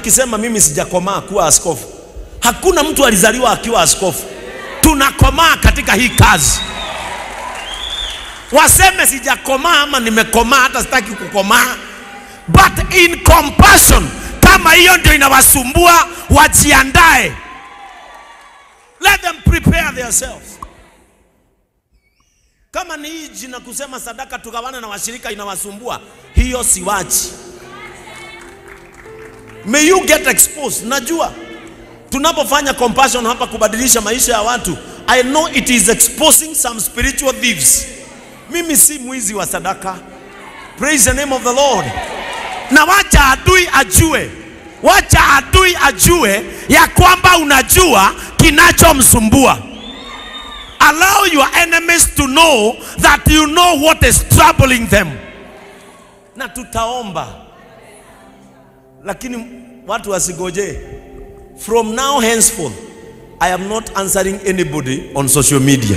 Kisema mimi sijakomaa kuwa askofu. Hakuna mtu alizaliwa akiwa askofu. Tunakomaa katika hii kazi. Waseme sijakomaa ama nimekomaa, hata sitaki kukomaa, but in compassion, kama hiyo ndio inawasumbua, wajiandae, let them prepare themselves. Kama ni hii jina kusema sadaka tugawane na washirika inawasumbua, hiyo siwachi. May you get exposed. Najua tunapofanya compassion hapa kubadilisha maisha ya watu, I know it is exposing some spiritual thieves. Mimi si mwizi wa sadaka. Praise the name of the Lord. Na wacha adui ajue, wacha adui ajue ya kwamba unajua kinachomsumbua. Allow your enemies to know that you know what is troubling them. Na tutaomba, lakini watu wasigojee. From now henceforth, I am not answering anybody on social media.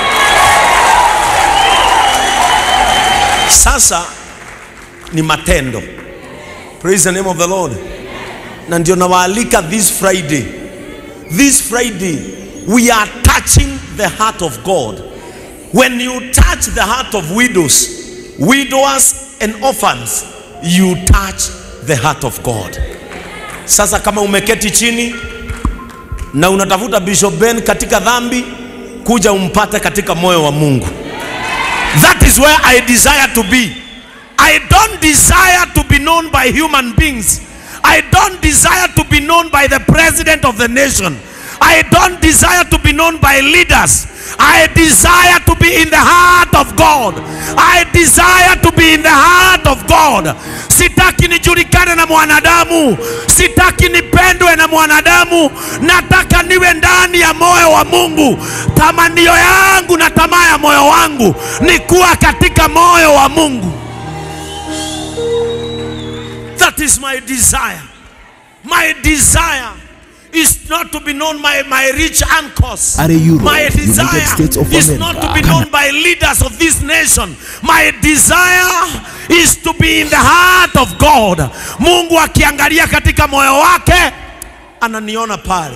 Sasa ni matendo. Praise the name of the Lord. Na ndio nawaalika this Friday. This Friday we are touching the heart of God. When you touch the heart of widows, widowers and orphans, you touch the heart of God. Sasa kama umeketi chini na unatafuta Bishop Ben katika dhambi, kuja umpate katika moyo wa Mungu. That is where I desire to be. I don't desire to be known by human beings. I don't desire to be known by the president of the nation. I don't desire to be known by leaders. I desire to be in the heart of God. I desire to be in the heart of God. Sitaki nijulikane na mwanadamu, sitaki nipendwe na mwanadamu, nataka niwe ndani ya moyo wa Mungu. Tamanio yangu na tamaa ya moyo wangu ni kuwa katika moyo wa Mungu. That is my desire. My desire is not to be known by my rich uncles. Are you my United desire States of is America, not to be known by leaders of this nation. My desire is to be in the heart of God. Mungu akiangalia katika moyo wake ananiona pale.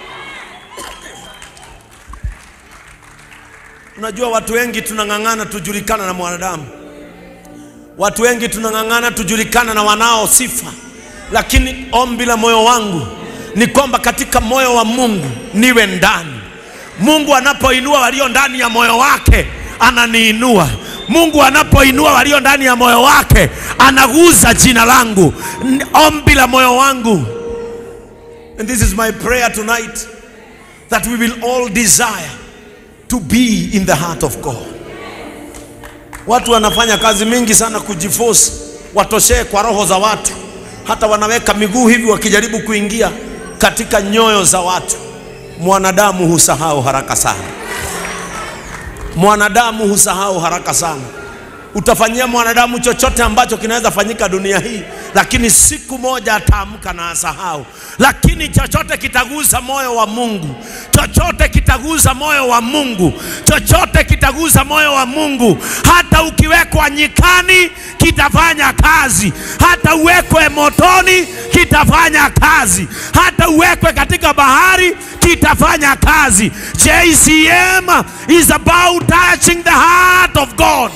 Unajua watu wengi tunang'ang'ana tujulikana na mwanadamu. Watu wengi tunang'ang'ana tujulikana na wanao sifa, lakini ombi la moyo wangu ni kwamba katika moyo wa Mungu niwe ndani. Mungu anapoinua walio ndani ya moyo wake ananiinua. Mungu anapoinua walio ndani ya moyo wake anaguza jina langu. N- Ombi la moyo wangu, and this is my prayer tonight, that we will all desire to be in the heart of God. Watu wanafanya kazi mingi sana kujiforce watoshee kwa roho za watu, hata wanaweka miguu hivi wakijaribu kuingia katika nyoyo za watu. Mwanadamu husahau haraka sana, mwanadamu husahau haraka sana. Utafanyia mwanadamu chochote ambacho kinaweza fanyika dunia hii, lakini siku moja ataamka na asahau. Lakini chochote kitagusa moyo wa Mungu, chochote kitagusa moyo wa Mungu, chochote kitagusa moyo wa Mungu. Hata ukiwekwa nyikani kitafanya kazi, hata uwekwe motoni kitafanya kazi, hata uwekwe katika bahari kitafanya kazi. JCM is about touching the heart of God.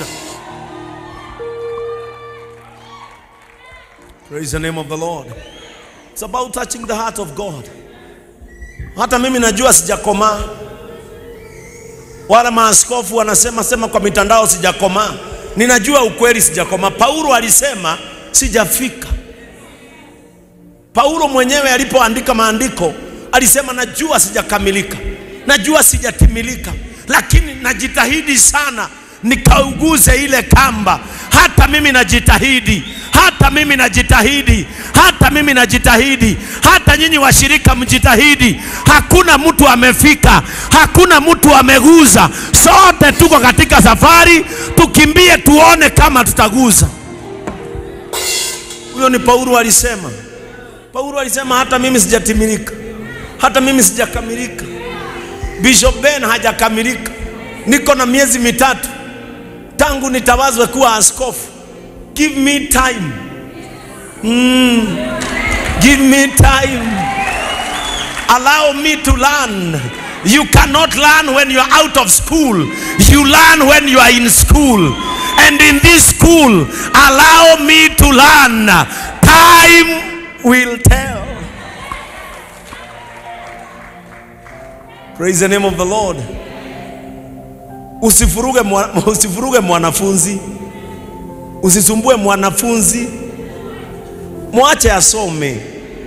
Praise the name of the Lord. It's about touching the heart of God. Hata mimi najua sijakomaa. Wala maaskofu wanasema sema kwa mitandao sijakomaa. Ninajua ukweli sijakomaa. Paulo alisema sijafika. Paulo mwenyewe alipoandika maandiko alisema najua sijakamilika, najua sijatimilika, lakini najitahidi sana nikauguze ile kamba. Hata mimi najitahidi, hata mimi najitahidi, hata mimi najitahidi, hata nyinyi washirika mjitahidi. Hakuna mtu amefika, hakuna mtu ameguza. Sote tuko katika safari, tukimbie tuone kama tutaguza. Huyo ni Paulo alisema. Paulo alisema hata mimi sijatimilika, hata mimi sijakamilika. Bishop Ben hajakamilika. Niko na miezi mitatu tangu nitawazwe kuwa askofu. Give me time. Mm. Give me time. Allow me to learn. You cannot learn when you are out of school. You learn when you are in school. And in this school, allow me to learn. Time will tell. Praise the name of the Lord. Usifuruge, mwa, usifuruge mwanafunzi, usisumbue mwanafunzi, mwache asome.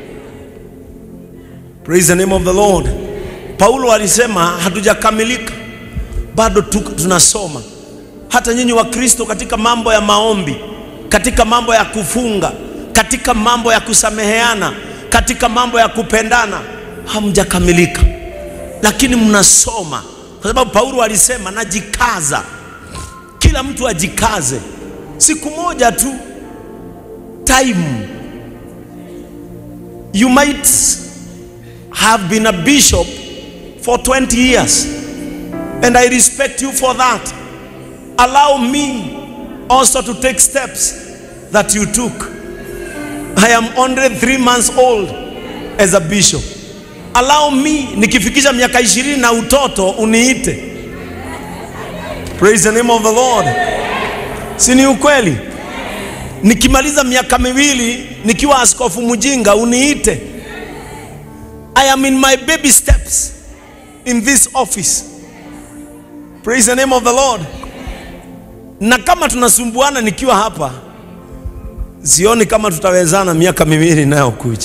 Praise the name of the Lord. Paulo alisema hatujakamilika bado tu, tunasoma. Hata nyinyi wa Kristo katika mambo ya maombi, katika mambo ya kufunga, katika mambo ya kusameheana, katika mambo ya kupendana, hamjakamilika, lakini mnasoma, kwa sababu Paulo alisema najikaza. Kila mtu ajikaze, siku moja tu, time you might have been a bishop for 20 years and I respect you for that. Allow me also to take steps that you took. I am only three months old as a bishop. Allow me nikifikisha miaka ishirini na utoto uniite. Praise the name of the Lord. Si ni ukweli? Nikimaliza miaka miwili nikiwa askofu mjinga uniite. I am in my baby steps in this office. Praise the name of the Lord. Na kama tunasumbuana nikiwa hapa, sioni kama tutawezana miaka miwili inayokuja.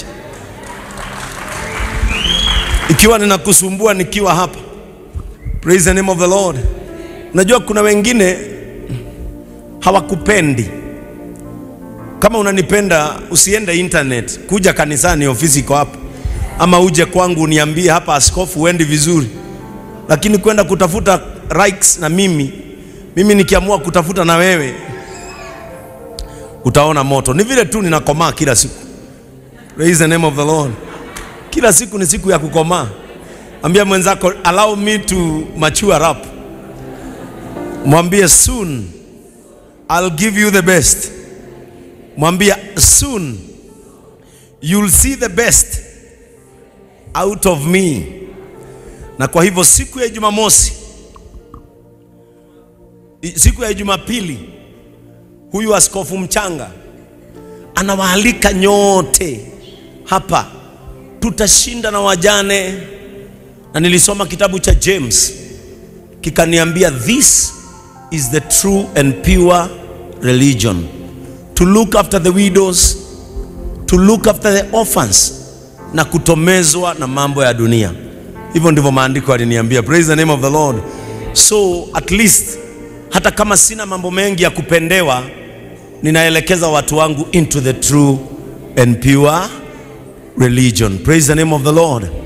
Ikiwa ninakusumbua nikiwa hapa. Praise the name of the Lord. Najua kuna wengine hawakupendi. Kama unanipenda usiende internet, kuja kanisani, ofisi iko hapa ama uje kwangu uniambie hapa, askofu, uendi vizuri. Lakini kwenda kutafuta likes na mimi mimi nikiamua kutafuta na wewe, utaona moto. Ni vile tu ninakomaa kila siku. Praise the name of the Lord. Kila siku ni siku ya kukomaa. Ambia mwenzako, allow me to mature up. Mwambie soon I'll give you the best. Mwambie soon you'll see the best out of me. Na kwa hivyo siku ya Jumamosi, siku ya Jumapili, huyu askofu mchanga anawaalika nyote hapa, tutashinda na wajane. Na nilisoma kitabu cha James kikaniambia, this is the true and pure religion to look after the widows, to look after the orphans na kutomezwa na mambo ya dunia. Hivyo ndivyo maandiko aliniambia. Praise the name of the Lord. So at least hata kama sina mambo mengi ya kupendewa, ninaelekeza watu wangu into the true and pure religion. Praise the name of the Lord.